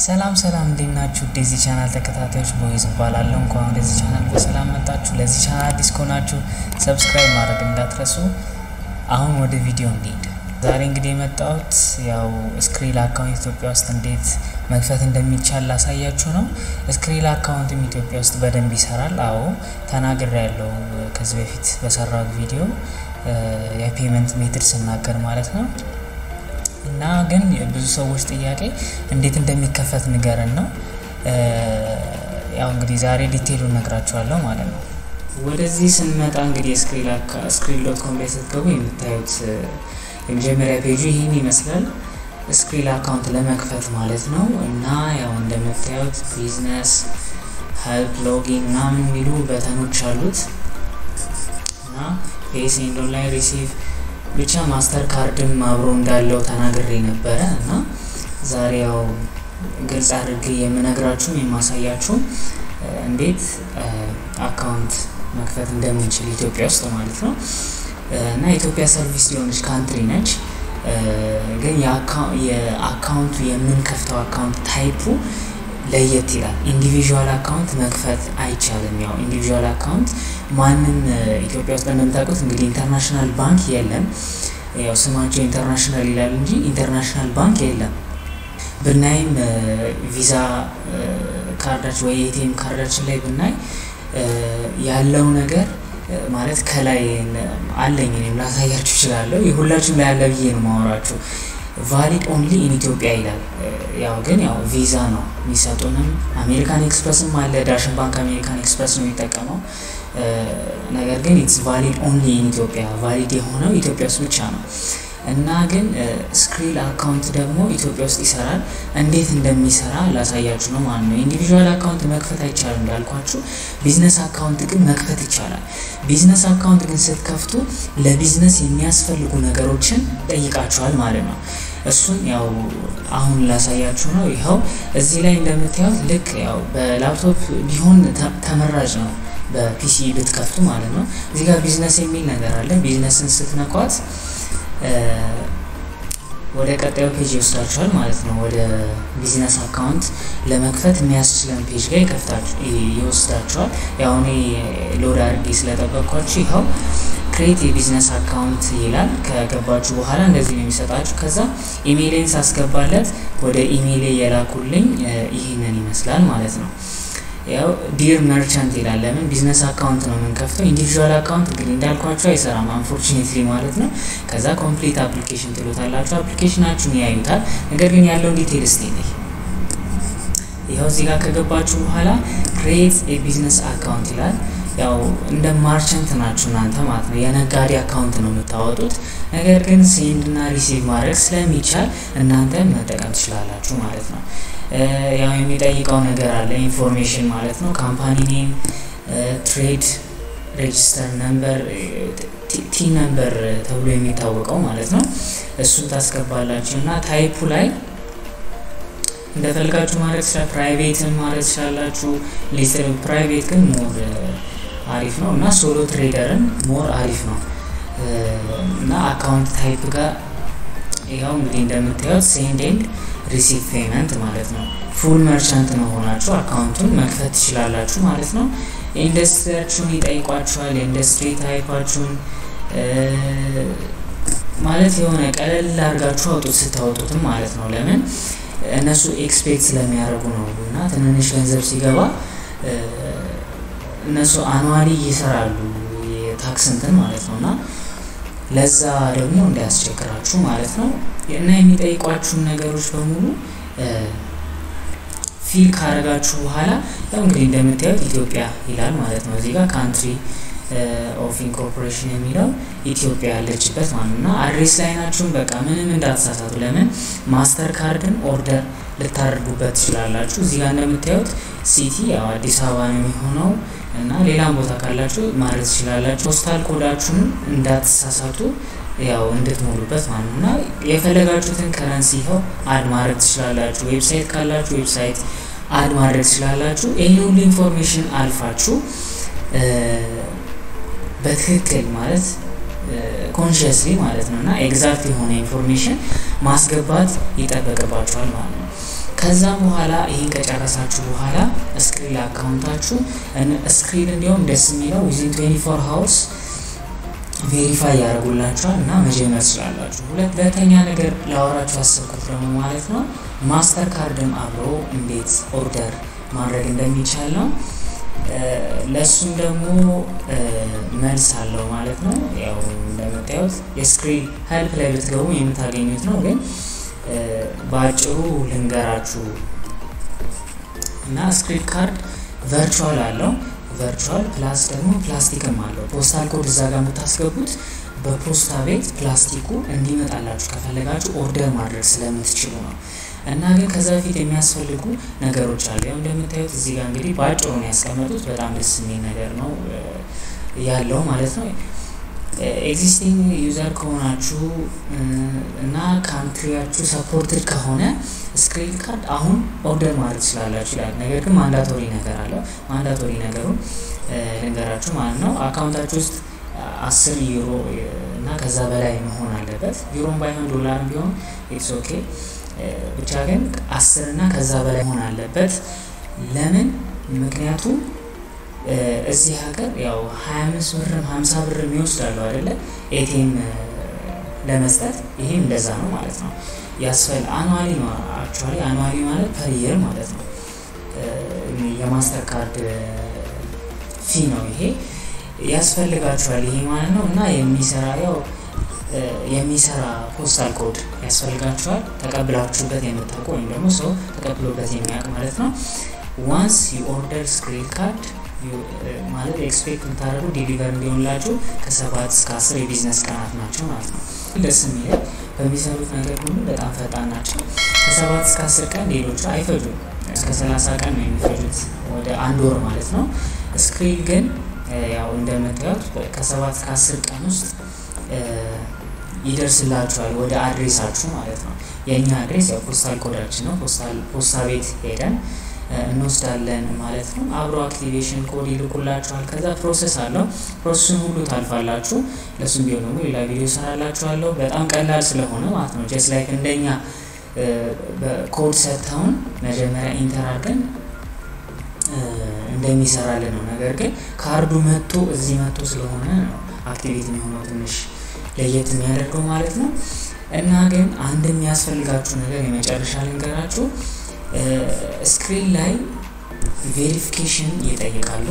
ሰላም ሰላም እንዴት ናችሁ? ወደዚህ ቻናል ተከታታዮች ቦይዝ እባላለሁ። እንኳን ወደዚህ ቻናል በሰላም መጣችሁ። ለዚህ ቻናል አዲስ ከሆናችሁ ሰብስክራይብ ማድረግ እንዳትረሱ። አሁን ወደ ቪዲዮ እንሂድ። ዛሬ እንግዲህ የመጣሁት ያው ስክሪል አካውንት ኢትዮጵያ ውስጥ እንዴት መክፈት እንደሚቻል ላሳያችሁ ነው። ስክሪል አካውንትም ኢትዮጵያ ውስጥ በደንብ ይሰራል። አዎ ተናግሬ ያለው ከዚህ በፊት በሰራሁት ቪዲዮ የፔመንት ሜትድ ስናገር ማለት ነው። እና ግን ብዙ ሰዎች ጥያቄ እንዴት እንደሚከፈት ንገረን ነው። ያው እንግዲህ ዛሬ ዲቴይሉ ነግራችኋለሁ ማለት ነው። ወደዚህ ስንመጣ እንግዲህ ስክሪል ዶት ኮም ላይ ስትገቡ የምታዩት የመጀመሪያ ፔጁ ይህን ይመስላል። ስክሪል አካውንት ለመክፈት ማለት ነው። እና ያው እንደምታዩት ቢዝነስ፣ ሄልፕ፣ ሎጊን ምናምን የሚሉ በተኖች አሉት እና ፔስ ኤንድ ኦንላይን ሪሲቭ ብቻ ማስተር ካርድም አብሮ እንዳለው ተናግሬ ነበረ እና ዛሬ ያው ግልጽ አድርጌ የምነግራችሁም የማሳያችሁም እንዴት አካውንት መክፈት እንደምንችል ኢትዮጵያ ውስጥ ማለት ነው። እና ኢትዮጵያ ሰርቪስ የሆነች ካንትሪ ነች። ግን የአካውንቱ የምንከፍተው አካውንት ታይፑ ለየት ይላል። ኢንዲቪዥዋል አካውንት መክፈት አይቻልም። ያው ኢንዲቪዥዋል አካውንት ማንም ኢትዮጵያ ውስጥ እንደምታውቁት እንግዲህ ኢንተርናሽናል ባንክ የለም። ያው ስማቸው ኢንተርናሽናል ይላል እንጂ ኢንተርናሽናል ባንክ የለም። ብናይም ቪዛ ካርዳችን ወይ ኤቲኤም ካርዳችን ላይ ብናይ ያለው ነገር ማለት ከላይ አለኝ እኔም ላሳያችሁ እችላለሁ። የሁላችሁም ላይ ያለ ብዬ ነው ማወራችሁ። ቫሊድ ኦንሊ ኢን ኢትዮጵያ ይላል። ያው ግን ያው ቪዛ ነው የሚሰጡንም። አሜሪካን ኤክስፕረስም አለ። ዳሽን ባንክ አሜሪካን ኤክስፕረስ ነው የሚጠቀመው። ነገር ግን ኢትስ ቫሊድ ኦንሊ ኢን ኢትዮጵያ፣ ቫሊድ የሆነው ኢትዮጵያ ውስጥ ብቻ ነው። እና ግን ስክሪል አካውንት ደግሞ ኢትዮጵያ ውስጥ ይሰራል። እንዴት እንደሚሰራ ላሳያችሁ ነው ማለት ነው። ኢንዲቪዥዋል አካውንት መክፈት አይቻልም እንዳልኳችሁ፣ ቢዝነስ አካውንት ግን መክፈት ይቻላል። ቢዝነስ አካውንት ግን ስትከፍቱ ለቢዝነስ የሚያስፈልጉ ነገሮችን ጠይቃችኋል ማለት ነው። እሱን ያው አሁን ላሳያችሁ ነው። ይኸው እዚህ ላይ እንደምታዩት ልክ ያው በላፕቶፕ ቢሆን ተመራጭ ነው፣ በፒሲ ብትከፍቱ ማለት ነው። እዚህ ጋር ቢዝነስ የሚል ነገር አለ። ቢዝነስን ስትነኳት ወደ ቀጣዩ ፔጅ ይወስዳችኋል ማለት ነው። ወደ ቢዝነስ አካውንት ለመክፈት የሚያስችለን ፔጅ ጋር ይከፍታችሁ ይወስዳችኋል። ያው እኔ ሎድ አድርጌ ስለጠበቅኳችሁ ይኸው ክሬት የቢዝነስ አካውንት ይላል። ከገባችሁ በኋላ እንደዚህ ነው የሚሰጣችሁ። ከዛ ኢሜይሌን ሳስገባለት ወደ ኢሜይሌ የላኩልኝ ይህንን ይመስላል ማለት ነው። ያው ዲር መርቻንት ይላል። ለምን ቢዝነስ አካውንት ነው የምንከፍተው። ኢንዲቪዥዋል አካውንት እንግዲህ እንዳልኳቸው አይሰራም አንፎርቹኔትሊ ማለት ነው። ከዛ ኮምፕሊት አፕሊኬሽን ትሉታላችሁ። አፕሊኬሽናችሁን ያዩታል። ነገር ግን ያለውን ዲቴል ስቴ ነኝ ይኸው እዚህ ጋር ከገባችሁ በኋላ ክሬት የቢዝነስ አካውንት ይላል። ያው እንደ ማርቸንት ናችሁ እናንተ ማለት ነው። የነጋዴ አካውንት ነው የምታወጡት። ነገር ግን ሴንድ እና ሪሲቭ ማድረግ ስለሚቻል እናንተ መጠቀም ትችላላችሁ ማለት ነው። ያው የሚጠይቀው ነገር አለ ኢንፎርሜሽን ማለት ነው። ካምፓኒ ኔም፣ ትሬድ ሬጅስተር ነምበር፣ ቲ ነምበር ተብሎ የሚታወቀው ማለት ነው። እሱን ታስገባላችሁ እና ታይፑ ላይ እንደፈልጋችሁ ማለት ይችላል። ፕራይቬትን ማለት ትችላላችሁ። ሊስትር ፕራይቬት ግን ሞር አሪፍ ነው እና ሶሎ ትሬደርን ሞር አሪፍ ነው እና አካውንት ታይፕ ጋር ይኸው እንግዲህ እንደምታዩት ሴንድ ኤንድ ሪሲቭ ፔመንት ማለት ነው። ፉል መርቻንት ነው ሆናችሁ አካውንቱን መክፈት ትችላላችሁ ማለት ነው። ኢንዱስትሪያችሁን ይጠይቋችኋል። የኢንዱስትሪ ታይፓችሁን ማለት የሆነ ቀለል አድርጋችሁ አውጡት ስታወጡትም ማለት ነው። ለምን እነሱ ኤክስፔክት ስለሚያደርጉ ነው እና ትንንሽ ገንዘብ ሲገባ እነሱ አኗዋሊ ይሰራሉ የታክስ እንትን ማለት ነው እና ለዛ ደግሞ እንዳያስቸግራችሁ ማለት ነው እና የሚጠይቋችሁን ነገሮች በሙሉ ፊል ካረጋችሁ በኋላ ያው እንግዲህ እንደምታዩት ኢትዮጵያ ይላል ማለት ነው። እዚህ ጋር ካንትሪ ኦፍ ኢንኮርፖሬሽን የሚለው ኢትዮጵያ ያለችበት ማለት ነው እና አድሬስ ላይ ናችሁን በቃ ምንም እንዳትሳሳቱ። ለምን ማስተር ካርድን ኦርደር ልታደርጉበት ትችላላችሁ። እዚህ ጋር እንደምታዩት ሲቲ ያው አዲስ አበባ ነው የሚሆነው እና ሌላም ቦታ ካላችሁ ማድረግ ትችላላችሁ። ፖስታል ኮዳችሁንም እንዳትሳሳቱ ያው እንድትሞሉበት ማለት ነው እና የፈለጋችሁትን ከረንሲ ይኸው አድ ማድረግ ትችላላችሁ። ዌብሳይት ካላችሁ ዌብሳይት አድ ማድረግ ትችላላችሁ። ይህ ሁሉ ኢንፎርሜሽን አልፋችሁ በትክክል ማለት ኮንሽስሊ ማለት ነው እና ኤግዛክት የሆነ ኢንፎርሜሽን ማስገባት ይጠበቅባችኋል ማለት ነው። ከዛም በኋላ ይህን ከጨረሳችሁ በኋላ ስክሪን አካውንታችሁ ስክሪን እንዲሁም ደስ የሚለው ዊዝን 24 ሀውርስ ቬሪፋይ ያደርጉላችኋል እና መጀመር ትችላላችሁ። ሁለተኛ ነገር ላወራችሁ ያሰብኩት ደግሞ ማለት ነው ማስተር ካርድም አብሮ እንዴት ኦርደር ማድረግ እንደሚቻል ነው። ለእሱም ደግሞ መልስ አለው ማለት ነው። ያው እንደምታዩት የስክሪን ሄልፕ ላይ ብትገቡ የምታገኙት ነው፣ ግን በአጭሩ ልንገራችሁ እና ስክሪን ካርድ ቨርቹዋል አለው ቨርቹዋል ፕላስ ደግሞ ፕላስቲክም አለው። ፖስታል ኮድ እዛ ጋር የምታስገቡት በፖስታ ቤት ፕላስቲኩ እንዲመጣላችሁ ከፈለጋችሁ ኦርደር ማድረግ ስለምትችሉ ነው። እና ግን ከዛ በፊት የሚያስፈልጉ ነገሮች አሉ። ያው እንደምታዩት እዚህ ጋር እንግዲህ በአጭሩ ነው ያስቀመጡት። በጣም ደስ የሚል ነገር ነው ያለው ማለት ነው። ኤግዚስቲንግ ዩዘር ከሆናችሁ እና ካንትሪያችሁ ሰፖርትድ ከሆነ ስክሪን ካርድ አሁን ኦርደር ማድረግ ትችላላችሁ ይላል። ነገር ግን ማንዳቶሪ ነገር አለው። ማንዳቶሪ ነገሩን ልንገራችሁ ማለት ነው። አካውንታችሁ ውስጥ አስር ዩሮ እና ከዛ በላይ መሆን አለበት። ዩሮም ባይሆን ዶላርም ቢሆን ኢትስ ኦኬ። ብቻ ግን አስር እና ከዛ በላይ መሆን አለበት። ለምን? ምክንያቱም እዚህ ሀገር ያው ሀያ አምስት ብርም ሀምሳ ብርም ይወስዳሉ አይደለ? ኤቲኤም ለመስጠት ይሄም እንደዛ ነው ማለት ነው። ያስፈል አኑዋሊ ነው አክቹዋሊ አኑዋሊ ማለት ፐር ይር ማለት ነው። የማስተር ካርድ ፊ ነው ይሄ ያስፈልጋችኋል ይሄ ማለት ነው። እና የሚሰራ ያው የሚሰራ ፖስታል ኮድ ያስፈልጋችኋል ተቀብላችሁበት የምታውቁ ወይም ደግሞ ሰው ተቀብሎበት የሚያውቅ ማለት ነው። ዋንስ የኦርደር ስክሪን ካርድ ማለት ኤክስፔክት የምታደርጉ ዴሊቨር እንዲሆንላችሁ ከሰባት እስከ አስር የቢዝነስ ቀናት ናቸው ማለት ነው። ደስ የሚለው በሚሰሩት ነገር ሁሉ በጣም ፈጣን ናቸው። ከሰባት እስከ አስር ቀን ሌሎቹ አይፈጁም። እስከ ሰላሳ ቀን ነው የሚፈጁት ወደ አንድ ወር ማለት ነው። ስክሪን ግን ያው እንደምታዩት ከሰባት እስከ አስር ቀን ውስጥ ይደርስላችኋል ወደ አድሬሳችሁ ማለት ነው። የእኛ አድሬስ ያው ፖስታል ኮዳችን ነው። ፖስታ ቤት ሄደን እንወስዳለን ማለት ነው። አብሮ አክቲቬሽን ኮድ ይልኩላችኋል። ከዛ ፕሮሰስ አለው። ፕሮሰሱን ሁሉ ታልፋላችሁ። ለሱም ቢሆን ደግሞ ሌላ ቪዲዮ ሰራላችኋለሁ። በጣም ቀላል ስለሆነ ማለት ነው። ጀስት ላይክ እንደኛ ኮድ ሰጥተውን መጀመሪያ ኢንተር አድርገን እንደሚሰራልን ነው። ነገር ግን ካርዱ መጥቶ እዚህ መጥቶ ስለሆነ ነው አክቲቬት የሚሆነው ትንሽ ለየት የሚያደርገው ማለት ነው። እና ግን አንድ የሚያስፈልጋችሁ ነገር የመጨረሻ ልንገራችሁ ስክሪን ላይ ቬሪፊኬሽን ይጠይቃሉ።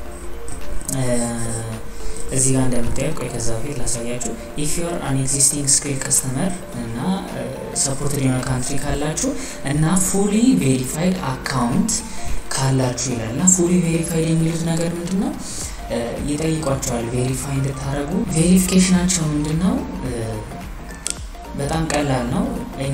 እዚህ ጋር እንደምታየው ቆይ ከዛ በፊት ላሳያችሁ። ኢፍ ዩር አን ኤግዚስቲንግ ስክሪን ከስተመር እና ሰፖርትድ የሆነ ካንትሪ ካላችሁ እና ፉሊ ቬሪፋይድ አካውንት ካላችሁ ይላል እና ፉሊ ቬሪፋይድ የሚሉት ነገር ምንድን ነው? ይጠይቋቸዋል ቬሪፋይ እንድታደረጉ። ቬሪፊኬሽናቸው ምንድን ነው? በጣም ቀላል ነው። እኛ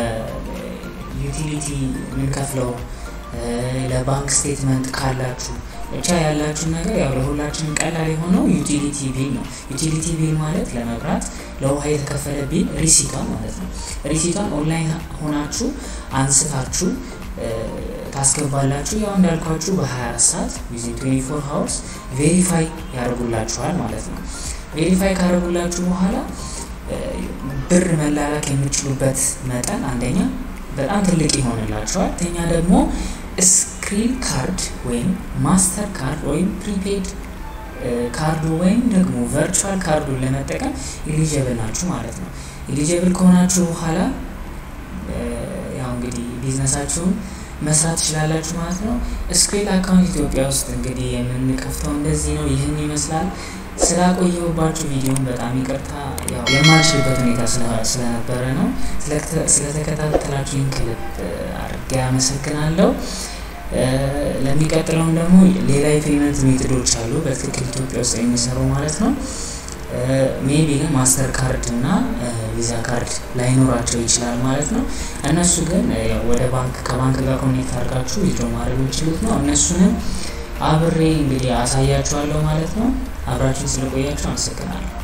ዩቲሊቲ የምንከፍለው ለባንክ ስቴትመንት ካላችሁ ብቻ ያላችሁን ነገር ያው ለሁላችንም ቀላል የሆነው ዩቲሊቲ ቢል ነው። ዩቲሊቲ ቢል ማለት ለመብራት ለውሃ የተከፈለ ቢል ሪሲቷን ማለት ነው። ሪሲቷን ኦንላይን ሆናችሁ አንስታችሁ ታስገባላችሁ። ያው እንዳልኳችሁ በ24 ሰዓት ዊዝን 24 ሀውርስ ቬሪፋይ ያደርጉላችኋል ማለት ነው። ቬሪፋይ ካደረጉላችሁ በኋላ ብር መላላክ የምችሉበት መጠን አንደኛ በጣም ትልቅ ይሆንላቸዋል። ተኛ ደግሞ ስክሪን ካርድ ወይም ማስተር ካርድ ወይም ፕሪፔድ ካርዱ ወይም ደግሞ ቨርቹዋል ካርዱን ለመጠቀም ኢሊጀብል ናችሁ ማለት ነው። ኢሊጀብል ከሆናችሁ በኋላ ያው እንግዲህ ቢዝነሳችሁን መስራት ትችላላችሁ ማለት ነው። ስክሪን አካውንት ኢትዮጵያ ውስጥ እንግዲህ የምንከፍተው እንደዚህ ነው። ይህን ይመስላል። ስላቆየሁባችሁ ቪዲዮን በጣም ይቅርታ፣ ያው የማልችልበት ሁኔታ ስለነበረ ነው። ስለተከታተላችሁኝ ከልብ አድርጌ አመሰግናለሁ። ለሚቀጥለውም ደግሞ ሌላ የፔመንት ሜቶዶች አሉ በትክክል ኢትዮጵያ ውስጥ የሚሰሩ ማለት ነው። ሜቢ ግን ማስተር ካርድ እና ቪዛ ካርድ ላይኖራቸው ይችላል ማለት ነው። እነሱ ግን ወደ ባንክ ከባንክ ጋር ኮኔክት አድርጋችሁ ዊዝድሮ ማድረግ የሚችሉት ነው። እነሱንም አብሬ እንግዲህ አሳያችኋለሁ ማለት ነው። አብራችሁን ስለቆያችሁ አመሰግናለሁ።